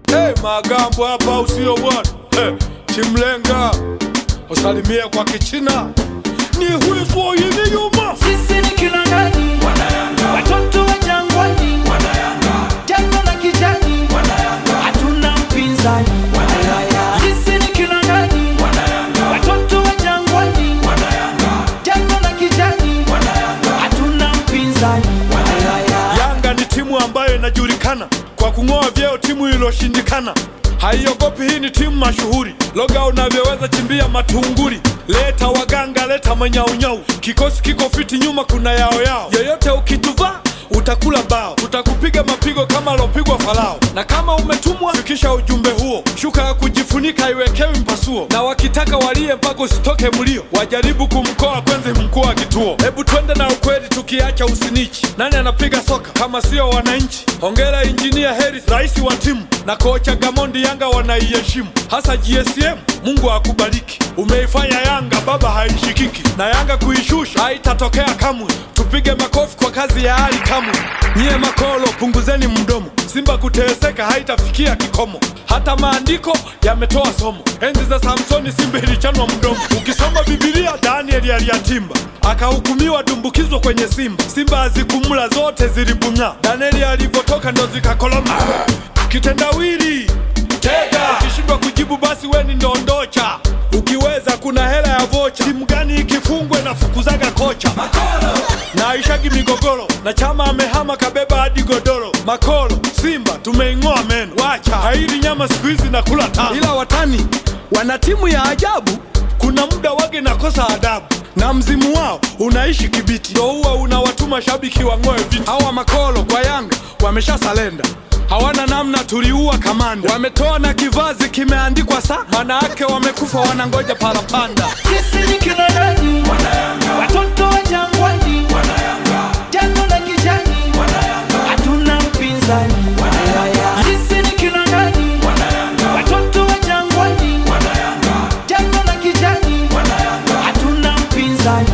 Hey, magambo hapa usio bwana hey, chimlenga usalimie kwa kichina ni huizo yini yuma Sisi ni kina nani? Watoto wa jangwani, jangwa la kijani, hatuna mpinzani. Sisi ni kina nani? Watoto wa jangwani, jangwa la kijani, hatuna mpinzani. Yanga ni timu ambayo inajulikana kwa kung'oa vyeo timu iliyoshindikana. Haiogopi, hii ni timu mashuhuri. Loga unavyoweza chimbia matunguri, leta waganga, leta manyaunyau. Kikosi kiko fiti, nyuma kuna yao yao. Yoyote ukituvaa utakula bao, tutakupiga mapigo kama alopigwa Farao. Na kama umetumwa, fikisha ujumbe huo. Shuka ya kujifunika haiwekewi mpasuo, na wakitaka walie mpaka usitoke mlio, wajaribu kumkoa kwenzi mkuu wa kituo. Hebu twende na ukweli, tukiacha usinichi. Nani anapiga soka kama sio wananchi? Hongera injinia Hersi, rais wa timu na kocha Gamondi, Yanga wanaiheshimu, hasa GSM. Mungu akubariki, umeifanya Yanga baba haishikiki, na Yanga kuishusha haitatokea kamwe. Tupige makofi kwa kazi ya Ali Kamwe. Nyie makolo, punguzeni mdomo. Simba kuteseka haitafikia kikomo, hata maandiko yametoa somo. Enzi za Samsoni Simba ilichanwa mdomo. Ukisoma Biblia, Danieli aliyatimba akahukumiwa dumbukizwa kwenye simba. Simba hazikumla zote zilibung'aa. Danieli alivyotoka ndo zikakoloma. Kitendawili tega, ukishindwa kujibu basi weni ndondocha. Ukiweza kuna hela ya vocha. Timu gani ikifungwe na fukuzaga kocha na aishagi migogoro na chama amehama kabeba hadi godoro. Makolo Simba tumeing'oa meno, wacha haili nyama siku hizi na kula tano, ila watani wana timu ya ajabu. Kuna muda wage nakosa adabu na mzimu wao unaishi Kibiti, ndo huwa unawatuma shabiki wang'oe viti. Hawa makolo kwa Yanga wamesha salenda hawana namna, tuliua kamanda. Wametoa na kivazi kimeandikwa saa, maana yake wamekufa, wanangoja parapanda. Sisi ni kina nani? Watoto wa jangwani, jangwa la kijani, hatuna mpinzani. Sisi ni kina nani? Watoto wa jangwani, jangwa la kijani, hatuna mpinzani.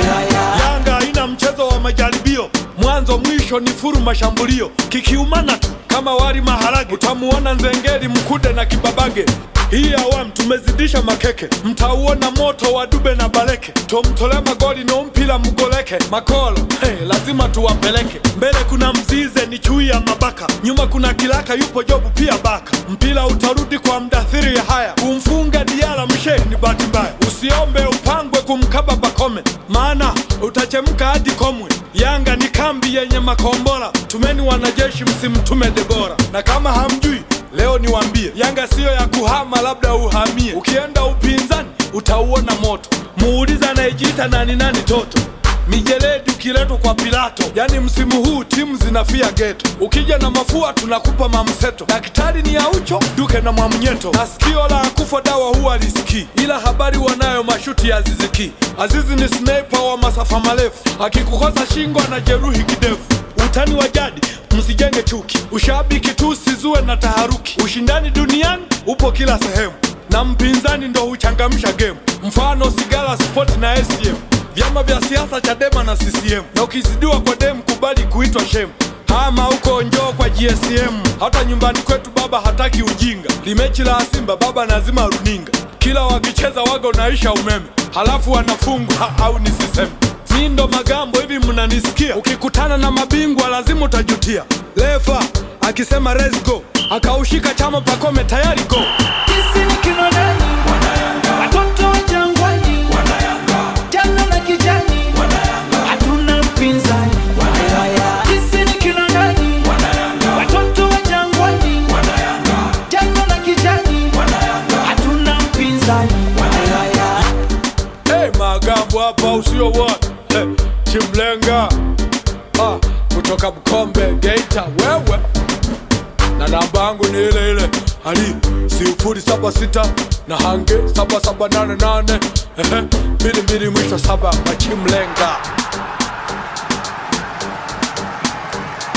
Yanga haina mchezo wa majaribio, mwanzo mwisho ni furu mashambulio, kikiumana tu kama wali maharage, utamuona Nzengeli, Mkude na Kibabage. Hii awamu tumezidisha makeke, mtauona moto wa Dube na Baleke, tomtole magoli no mpira mgoleke. Makolo hey, lazima tuwapeleke mbele. Kuna Mzize ni chui ya mabaka, nyuma kuna Kilaka yupo Jobu pia baka. Mpira utarudi kwa mdathiri ya haya, kumfunga Diala mshe ni bahati mbaya. Usiombe upangwe kumkaba Bakome, maana utachemka hadi Komwe. Yanga ni kambi yenye makombora, tumeni wanajeshi, msimtume Debora. Na kama hamjui leo niwambie, Yanga siyo ya kuhama, labda uhamie. Ukienda upinzani utauona moto, muuliza anayejiita nani nani toto mijeledi ukiletwa kwa Pilato. Yani msimu huu timu zinafia geto, ukija na mafua tunakupa mamseto. Daktari ni Aucho Duke na Mwamnyeto, na sikio la kufa dawa huwa lisikii, ila habari wanayo mashuti ya Aziziki. Azizi ni sniper wa masafa marefu, akikukosa shingo anajeruhi kidevu. Utani wa jadi msijenge chuki, ushabiki tu usizue na taharuki. Ushindani duniani upo kila sehemu, na mpinzani ndo huchangamsha game. Mfano Sigara Sport na SCM vyama vya siasa Chadema na CCM, na ukizidiwa kwa dem kubali kuitwa shem. Hama huko njoo kwa GSM, hata nyumbani kwetu baba hataki ujinga. Limechi la Simba baba nazima runinga, kila wakicheza waga unaisha umeme, halafu wanafungwa au nisiseme mi ndo magambo hivi, mnanisikia? Ukikutana na mabingwa lazima utajutia. Lefa akisema let's go, akaushika chama Pakome tayari go. Sisi ni kina nani? Watoto wa jangwani, jangwa la kijani, hatuna mpinzani. Sisi ni kina nani? Watoto wa jangwani, jangwa la kijani, hatuna mpinzani. Hey, magambo hapa usio what hey, chimlenga ah, kutoka Mkombe Geita, wewe na namba yangu ni ile ile ali sifuri saba sita na hange saba saba nane nane ehe mbili mbili mwisho saba machimlenga